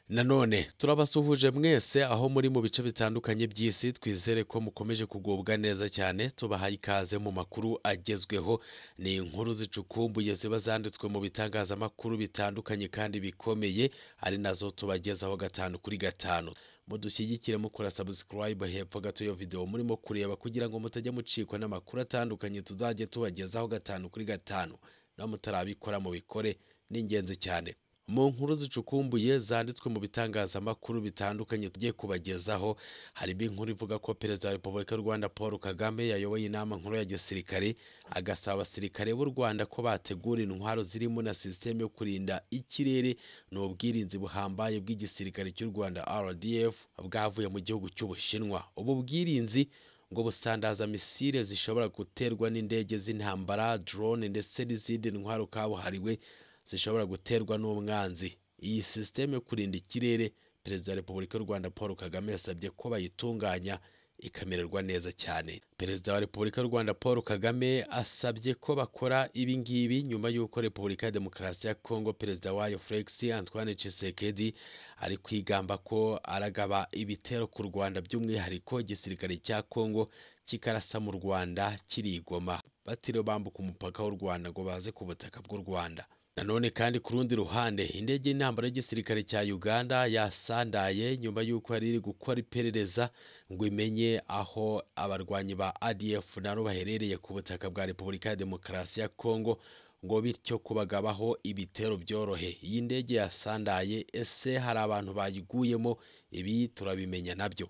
nanone turabasuhuje mwese aho muri mu bice bitandukanye by'isi twizere ko mukomeje kugubwa neza cyane tubahaye ikaze mu makuru agezweho ni inkuru zicukumbuye ziba zanditswe mu bitangazamakuru bitandukanye kandi bikomeye ari nazo tubagezaho gatanu kuri gatanu mudushyigikire mukora sabusikarayibu hepfo gato iyo videwo murimo kureba kugira ngo mutajya mucikwa n'amakuru atandukanye tuzajya tubagezaho gatanu kuri gatanu naho mutarabikora mubikore ni ingenzi cyane mu nkuru zicukumbuye zanditswe mu bitangazamakuru bitandukanye tugiye kubagezaho harimo inkuru ivuga ko perezida wa repubulika y'u rwanda paul kagame yayoboye inama nkuru ya gisirikare agasaba abasirikare b'u rwanda ko bategura intwaro zirimo na sisiteme yo kurinda ikirere n'ubwirinzi buhambaye bw'igisirikare cy'u rwanda rdf bwavuye mu gihugu cy'ubushinwa ubu bwirinzi ngo busandaza misile zishobora guterwa n'indege z'intambara drone ndetse n'izindi ntwaro kabuhariwe zishobora guterwa n'umwanzi iyi sisiteme yo kurinda ikirere perezida wa repubulika y'u rwanda paul kagame yasabye ko bayitunganya ikamererwa neza cyane perezida wa repubulika y'u rwanda paul kagame asabye ko bakora ibi ngibi nyuma y'uko repubulika ya demokarasi ya kongo perezida wayo felix antoine tshisekedi ari kwigamba ko aragaba ibitero ku rwanda by'umwihariko igisirikare cya kongo kikarasa mu rwanda kirigoma batiriwe bambuka umupaka w'u rwanda ngo baze ku butaka bw'u rwanda nanone kandi ku rundi ruhande indege y'intambara y'igisirikare cya uganda yasandaye nyuma y'uko yari iri gukora iperereza ngo imenye aho abarwanyi ba adf nabo baherereye ku butaka bwa repubulika ya demokarasi ya kongo ngo bityo kubagabaho ibitero byorohe iyi ndege yasandaye ese hari abantu bayiguyemo ibi turabimenya nabyo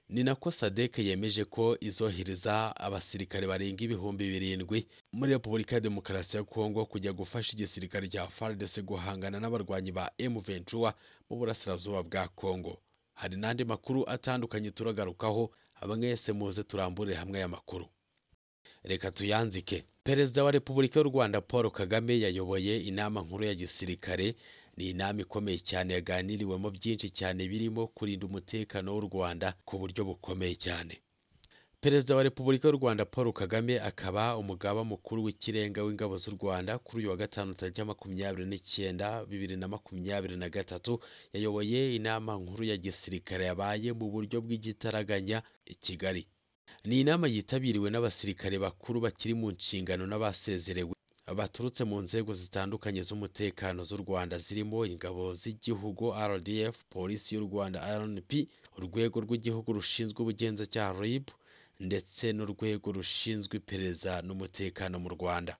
ni nako sadek yemeje ko izohereza abasirikare barenga ibihumbi birindwi muri repubulika ya demokarasi ya kongo kujya gufasha igisirikare cya fardc guhangana n'abarwanyi ba m23 mu burasirazuba bwa kongo hari n'andi makuru atandukanye turagarukaho mwese muze turamburire hamwe aya makuru reka tuyanzike perezida wa repubulika y'u rwanda paul kagame yayoboye inama nkuru ya gisirikare ni inama ikomeye cyane yaganiriwemo byinshi cyane birimo kurinda umutekano w'u rwanda ku buryo bukomeye cyane perezida wa repubulika y'u rwanda paul kagame akaba umugaba mukuru w'ikirenga w'ingabo z'u rwanda kuri uyu wa gatanu tariki makumyabiri n'icyenda bibiri na makumyabiri na gatatu yayoboye inama nkuru ya gisirikare yabaye mu buryo bw'igitaraganya i kigali ni inama yitabiriwe n'abasirikare bakuru bakiri mu nshingano n'abasezerewe baturutse mu nzego zitandukanye z'umutekano z'u Rwanda zirimo ingabo z'igihugu RDF polisi y'u Rwanda RNP urwego rw'igihugu rushinzwe ubugenzacyaha RIB ndetse n'urwego rushinzwe iperereza n'umutekano mu Rwanda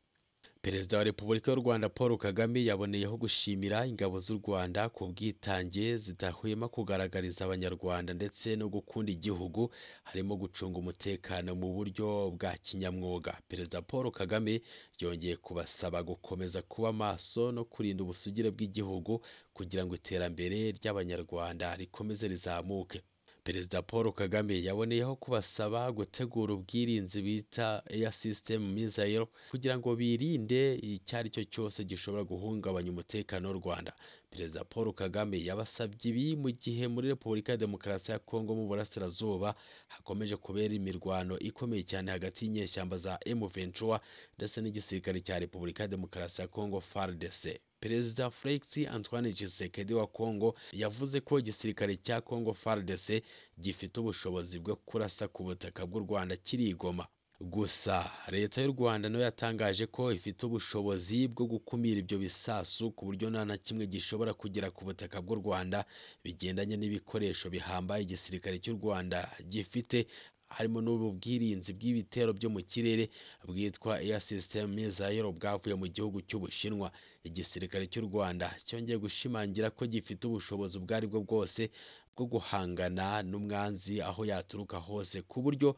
Perezida wa Repubulika y'u Rwanda Paul Kagame yaboneyeho gushimira ingabo z'u Rwanda ku bwitange zidahwema kugaragariza Abanyarwanda ndetse no gukunda igihugu harimo gucunga umutekano mu buryo bwa kinyamwuga. Perezida Paul Kagame yongeye kubasaba gukomeza kuba maso no kurinda ubusugire bw'igihugu kugira ngo iterambere ry'Abanyarwanda rikomeze rizamuke. Perezida Paul Kagame yaboneyeho kubasaba gutegura ubwirinzi bita Air System Missile kugira ngo birinde icyo ari cyo cyose gishobora guhungabanya umutekano w'u Rwanda. Perezida Paul Kagame yabasabye ibi mu gihe muri Repubulika ya Demokarasi ya Kongo mu burasirazuba hakomeje kubera imirwano ikomeye cyane hagati y'inyeshyamba za M23 ndetse n'igisirikare cya Repubulika ya Demokarasi ya Kongo FARDC. Perezida Felix Antoine Tshisekedi wa Kongo yavuze ko igisirikare cya Kongo FARDC gifite ubushobozi bwo kurasa ku butaka bw'u Rwanda kirigoma. Gusa leta y'u Rwanda nayo yatangaje ko ifite ubushobozi bwo gukumira ibyo bisasu ku buryo nta na kimwe gishobora kugera ku butaka bw'u Rwanda bigendanye n'ibikoresho bihambaye igisirikare cy'u Rwanda gifite harimo n'ubu bwirinzi bw'ibitero byo mu kirere bwitwa Air System Missile bwavuye mu gihugu cy'Ubushinwa igisirikare cy'u Rwanda cyongeye gushimangira ko gifite ubushobozi ubwo aribwo bwose bwo guhangana n'umwanzi aho yaturuka hose ku buryo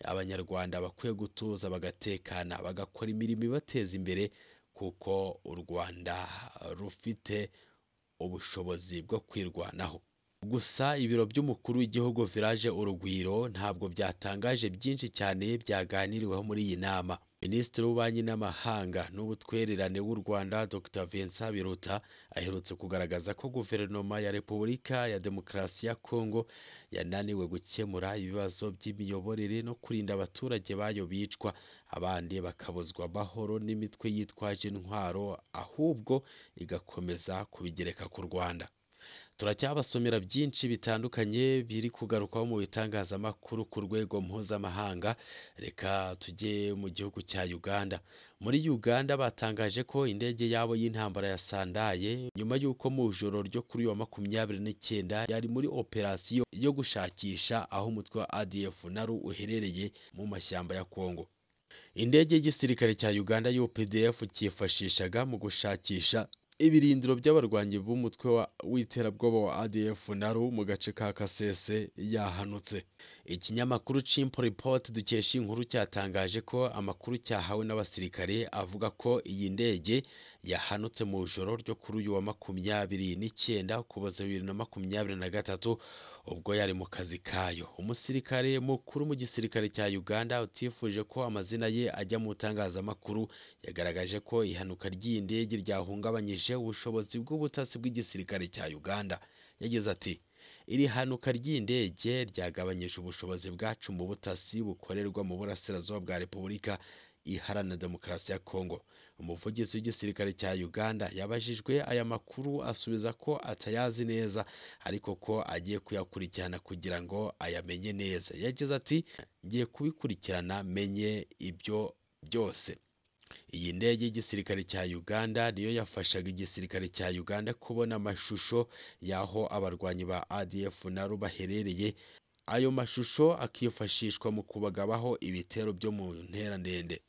abanyarwanda bakwiye gutuza bagatekana bagakora imirimo ibateza imbere kuko u Rwanda rufite ubushobozi bwo kwirwanaho gusa ibiro by'umukuru w'igihugu village urugwiro ntabwo byatangaje byinshi cyane byaganiriweho muri iyi nama minisitiri w'ububanyi n'amahanga n'ubutwererane w'u rwanda dr vincent biruta aherutse kugaragaza ko guverinoma ya repubulika ya demokarasi ya kongo yananiwe gukemura ibibazo by'imiyoborere no kurinda abaturage bayo bicwa abandi bakabuzwa amahoro n'imitwe yitwaje intwaro ahubwo igakomeza kubigereka ku rwanda turacyabasomera byinshi bitandukanye biri kugarukwaho mu bitangazamakuru ku rwego mpuzamahanga reka tujye mu gihugu cya uganda muri uganda batangaje ko indege yabo y'intambara yasandaye nyuma y'uko mu ijoro ryo kuri uyu wa makumyabiri n'icyenda yari muri operasiyo yo gushakisha aho umutwe wa adf naru uherereye mu mashyamba ya kongo indege y'igisirikare cya uganda updf cyifashishaga mu gushakisha ibirindiro by'abarwanyi b'umutwe w'iterabwoba wa adf naru mu gace ka kasese yahanutse ikinyamakuru cimpo report dukesha inkuru cyatangaje ko amakuru cyahawe n'abasirikare avuga ko iyi ndege yahanutse mu ijoro ryo kuri uyu wa makumyabiri n'icyenda ukuboza bibiri na makumyabiri na gatatu ubwo yari mu kazi kayo umusirikare mukuru mu gisirikare cya uganda utifuje ko amazina ye ajya mu itangazamakuru yagaragaje ko ihanuka ry'iyi ndege ryahungabanyije ubushobozi bw'ubutasi bw'igisirikare cya uganda yagize ati iri hanuka ry'indege ryagabanyije ubushobozi bwacu mu butasi bukorerwa mu burasirazuba bwa repubulika iharanira demokarasi ya kongo umuvugizi w'igisirikare cya uganda yabajijwe aya makuru asubiza ko atayazi neza ariko ko agiye kuyakurikirana kugira ngo ayamenye neza yagize ati ngiye kubikurikirana menye ibyo byose iyi ndege y'igisirikare cya uganda niyo yafashaga igisirikare cya uganda kubona amashusho y'aho abarwanyi ba adf naru baherereye ayo mashusho akifashishwa mu kubagabaho ibitero byo mu ntera ndende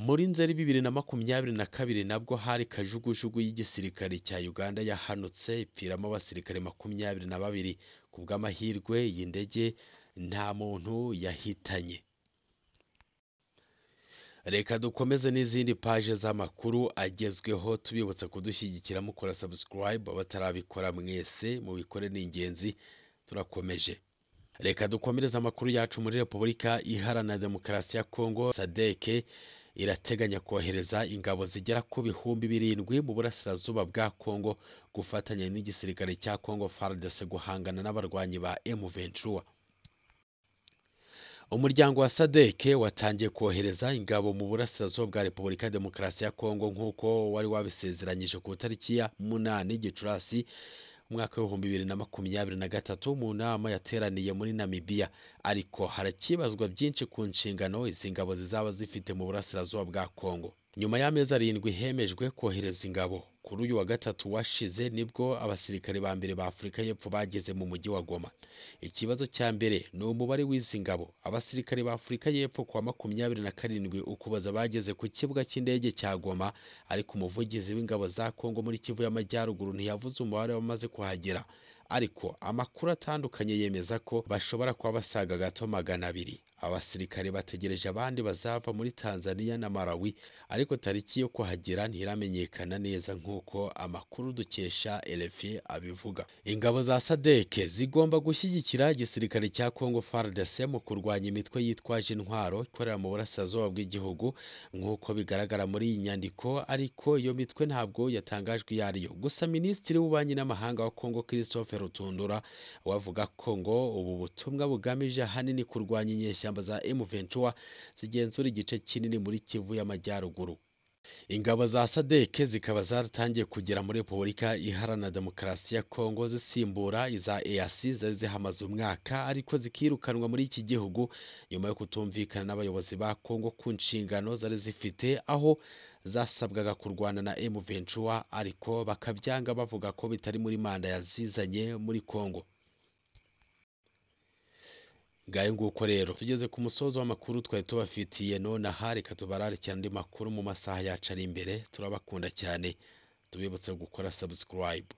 muri nzeri bibiri na makumyabiri na kabiri nabwo hari kajugujugu y'igisirikare cya uganda yahanutse ipfiramo abasirikare makumyabiri na babiri ku bw'amahirwe iyi ndege nta muntu yahitanye reka dukomeze n'izindi paje z'amakuru agezweho tubibutsa kudushyigikira mukora subscribe abatarabikora mwese mubikore ni ingenzi turakomeje reka dukomereze amakuru yacu muri repubulika iharanira demokarasi ya kongo sadeke irateganya kohereza ingabo zigera ku bihumbi birindwi mu burasirazuba bwa kongo gufatanya n'igisirikare cya kongo fardc guhangana n'abarwanyi ba m23 umuryango wa sadeke watangiye kohereza ingabo mu burasirazuba bwa repubulika ya demokarasi ya kongo nk'uko wari wabisezeranyije ku itariki ya munani gicurasi umwaka w'ibihumbi bibiri na makumyabiri na gatatu mu nama yateraniye muri namibiya ariko harakibazwa byinshi ku nshingano izi ngabo zizaba zifite mu burasirazuba bwa kongo nyuma y'amezi arindwi hemejwe kohereza ingabo kuri uyu wa gatatu washize nibwo abasirikare ba mbere ba afurika y'epfo bageze mu mujyi wa goma ikibazo cya mbere ni umubare w'izi ngabo abasirikare ba afurika y'epfo kuwa makumyabiri na karindwi ukuboza bageze ku kibuga cy'indege cya goma ariko umuvugizi w'ingabo za kongo muri kivu y'amajyaruguru ntiyavuze umubare w'abamaze kuhagera ariko amakuru atandukanye yemeza ko bashobora kuba basaga gato magana abiri abasirikare bategereje abandi bazava muri tanzania na malawi ariko tariki yo kuhagera ntiramenyekana neza nk'uko amakuru dukesha elefi abivuga ingabo za sadeke zigomba gushyigikira igisirikare cya congo fardc mu kurwanya imitwe yitwaje intwaro ikorera mu burasirazuba bw'igihugu nk'uko bigaragara muri iyi nyandiko ariko iyo mitwe ntabwo yatangajwe iyo ariyo gusa minisitiri w'ububanyi n'amahanga wa congo christophe rutundura wavuga ko ngo ubu butumwa bugamije ahanini kurwanya inyeshyamba za M23 zigenzura igice kinini muri Kivu y'Amajyaruguru ingabo za sadeke zikaba zaratangiye kugera muri repubulika iharanira demokarasi ya kongo zisimbura iza easi zari zihamaze umwaka ariko zikirukanwa muri iki gihugu nyuma yo kutumvikana n'abayobozi ba kongo ku nshingano zari zifite aho zasabwaga kurwana na M23 ariko bakabyanga bavuga ko bitari muri manda yazizanye muri kongo ngayo nguko rero tugeze ku musozo w'amakuru twari tubafitiye none aha reka tubararikira andi makuru mu masaha yacu ari imbere turabakunda cyane tubibutse gukora subscribe